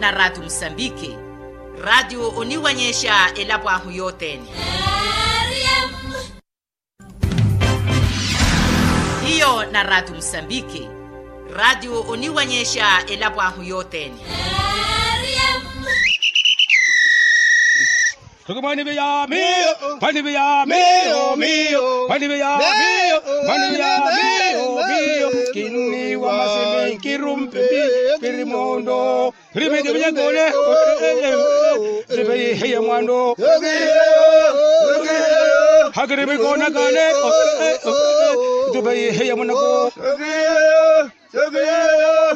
na radio msambiki radio uniwanyesha elapwahu yotene iyo na radio msambiki radio uniwanyesha elapwahu yotene Mani via mio, mani via mio, mio, mani via mio, mani via mio, mio. Kini wa maseme kirumpe pirimondo. Ribe de via gole, ribe heye mwando. Hagribe gona gane, ribe heye mwando.